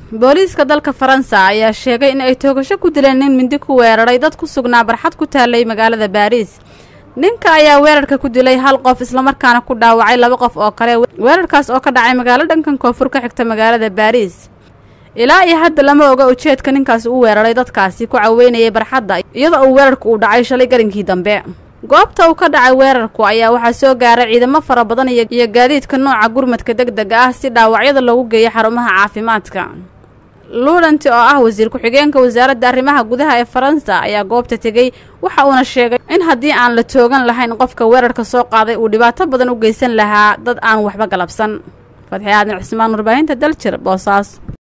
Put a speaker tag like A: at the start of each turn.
A: booliiska dalka faransa ayaa sheegay in ay toogasho ku dileen nin mindi ku weeraray dad ku sugnaa barxad ku taallay magaalada baariis ninka ayaa weerarka ku dilay hal qof islamarkaana ku dhaawacay laba qof oo kale weerarkaas oo ka dhacay magaalo dhankan koonfur ka xigta magaalada baariis ilaa iyo hadda lama oga ujeedka ninkaasi u weeraray dadkaasi ku caweynayay barxadda iyadoo uu weerarku uu dhacay shalay garinkii dambe goobta uu ka dhacay weerarku ayaa waxaa soo gaaray ciidamo fara badan iyo gaadiidka nooca gurmadka deg dega ah si dhaawacyada loogu geeyo xarumaha caafimaadka luulanti oo ah wasiir ku-xigeenka wasaaradda arrimaha gudaha ee faransa ayaa goobta tegey waxa uuna sheegay in haddii aan la toogan lahayn qofka weerarka soo qaaday uu dhibaato badan u geysan lahaa dad aan waxba galabsan fadxi aadan cismaan warbaahinta daljir boosaas